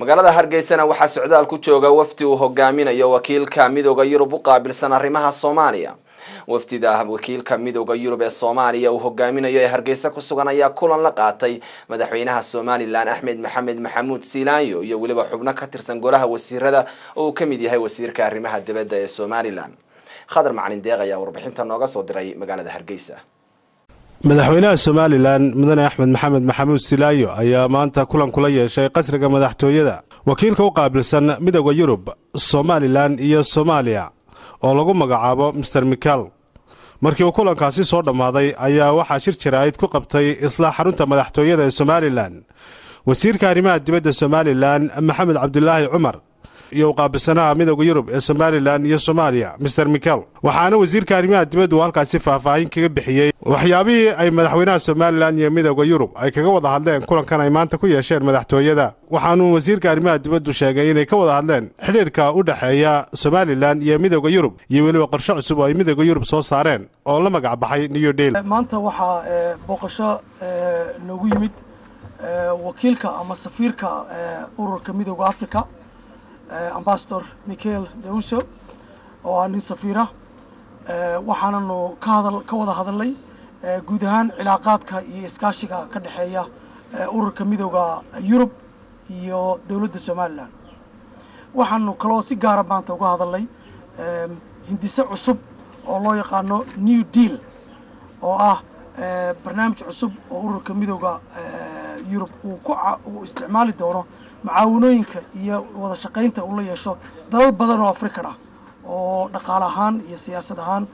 magaalada hargeysana waxaa socdaal ku jooga wafdi uu hogaaminayo wakiilka midooda yurub u qaabilsan arrimaha soomaaliya wafdida wakiilka midooda yurub ee soomaaliya uu hogaaminayo ee hargeysa ku sugan ayaa kulan la qaatay madaxweynaha somalilan axmed maxamed maxamuud siilaanyo iyo weliba xubno ka tirsan golaha wasiirada oo uu ka mid yahay wasiirka arrimaha dibadda ee somalilan khadar macalin deeq ayaa warbixinta nooga soo diray magaalada hargeysa madaxweynaha somalilan mudane axmed maxamed maxamuud silaayo ayaa maanta kulan kula yeeshay qasriga madaxtooyada wakiilka u qaabilsan midooda yurub somalilan iyo soomaaliya oo lagu magacaabo master michael markii uu kulankaasi soo dhammaaday ayaa waxaa shir jaraa'id ku qabtay isla xarunta madaxtooyada ee somalilan wasiirka arrimaha dibadda somalilan maxamed cabdulaahi cumar iyo u qaabilsanaha midooda yurub ee somalilan iyo soomaaliya master michael waxaana wasiirka arrimaha dibaddu halkaasi faahfaahin kaga bixiyey waxyaabihii ay madaxweynaha somalilan iyo midooda yurub ay kaga wada hadleen kulankan ay maanta ku yeesheen madaxtooyada waxaanuu wasiirka arrimaha dibaddu sheegay inay ka wada hadleen xidhiirka u dhexeeya somalilan iyo midooda yurub iyo weliba qorshe cusub oo ay midooda yurub soo saareen oo la magac baxay new deal maanta waxaa booqasho noogu yimid wakiilka ama safiirka ururka midooda africa ambasador michael deuso oo ah nin safiira waxaananu ka hadal ka wada hadalnay guud ahaan cilaaqaadka iyo iskaashiga ka dhexeeya ururka midooda yurub iyo dowladda somalilan waxaanu kaloo si gaara maanta uga hadalnay hindise cusub oo loo yaqaano new deal oo ah barnaamij cusub oo ururka midooda yurub uu ku uu isticmaali doono macaawanooyinka iyo wada shaqaynta uu la yeesho dalal badan oo african ah oo dhaqaale ahaan iyo siyaasad ahaan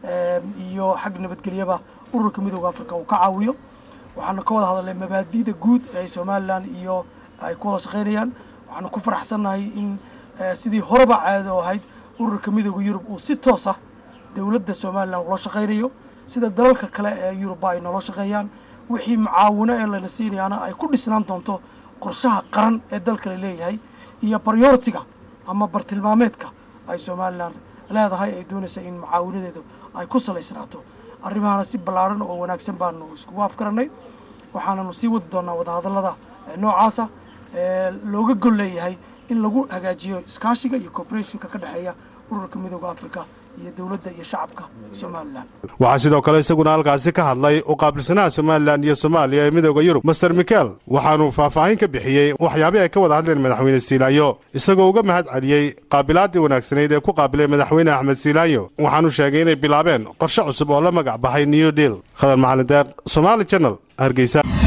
iyo xag nabadgelyaba ururka midooda africa uu ka caawiyo waxaanu ka wada hadalnay mabaadida guud ee somalilan iyo ay ku wada shaqaynayaan waxaanu ku faraxsannahay in sidii horeba caado ahayd ururka midooda yurub uu si toos ah dowladda somalilan ula shaqaynayo sida dalalka kale ee yurubba ay noola shaqeeyaan wixii mucaawino ee lana siinayaana ay ku dhisnaan doonto qorshaha qaran ee dalkale leeyahay iyo baryoritiga ama bartilmaameedka ay somalilan leedahay ay doonaysa in mucaawinadeedu ay ku salaysnaato arrimahana si ballaaran oo wanaagsan baanu iskugu afgaranay waxaananu sii wadi doonaa wadahadallada noocaasa looga gol leeyahay in lagu hagaajiyo iskaashiga iyo cooperationka ka dhexeeya ururka midooda africa iyo dowladda iyo shacabka somalilan waxaa sidoo kale isaguna halkaasi ka hadlay u qaabilsanaha somalilan iyo soomaaliya ee midooda yurub master michael waxaanuu faahfaahin ka bixiyey waxyaabih ay ka wada hadleen madaxweyne siilaayo isagoo uga mahad celiyey qaabilaaddii wanaagsanayd ee ku qaabilay madaxweyne axmed siilaayo waxaanuu sheegay inay bilaabeen qorshe cusub oo la magac baxay new deal khadar macalin deeq somaali janal hargeysa